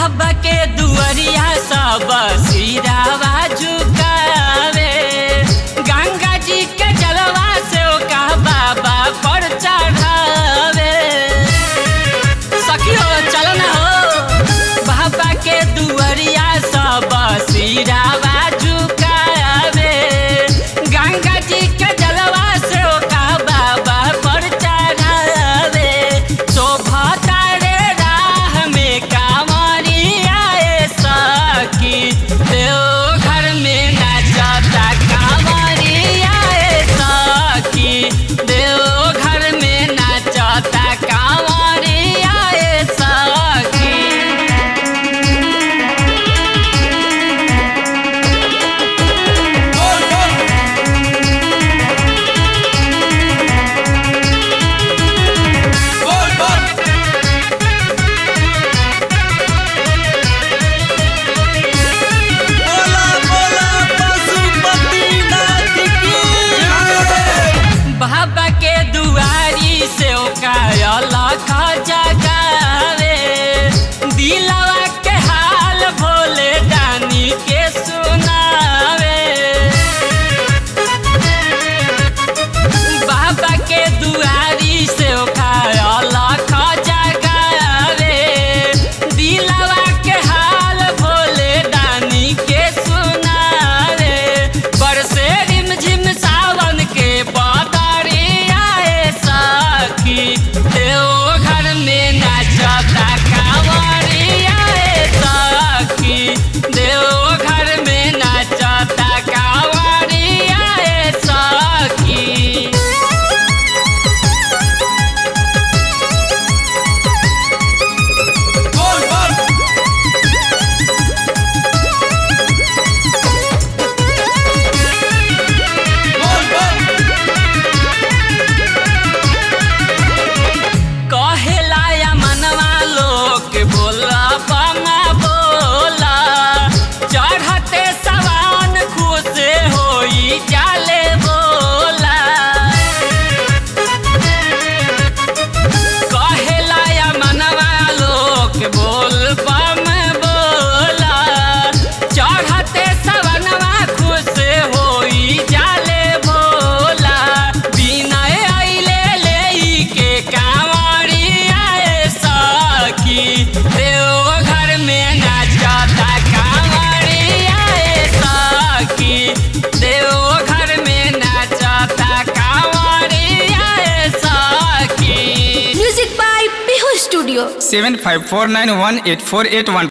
बाबा के दुआरिया सब सिरावा झुकावे गंगा जी के जलवा से ओका बाबा पर चढ़ावे सखियो चलो ना हो बाबा के दुआरिया सब सिरावा झुकावे गंगा जी के जलवा से ओका बाबा पर चढ़ावे शोभा तारे राह में कांवरिया ए सखी देव घर में नाचता कांवरिया ए सखी देव घर में नाचता कांवरिया ए सखी बोला बोला पशुपतिनाथ की बाबा के दुआरी से लख जगावे दिलवा के हाल भोले दानी के सुनावे बाबा के दुआरी से लख जगावे दिलवा के हाल भोले दानी के सुनावे बरसे रिमझिम सावन के बदरिया ए सखी देव घर में नाचता कांवरिया ए सखी देव घर में नाचता कांवरिया ए सखी बोल बोल बोल बोल कहेला या मनवा लोग बोला बमा बोला चढ़ते सवान खुश होई जाले बोला कहेला या मनवा लोग बोल बम बोला चढ़ते सवनवा खुश होई जाले भोला बिना अइले लेई के कांवरिया ए सखी देव घर में नाचता कांवरिया ए सखी देव घर में नाचता कांवरिया ए सखी Music by Bihu Studio. seven five four nine one eight four eight one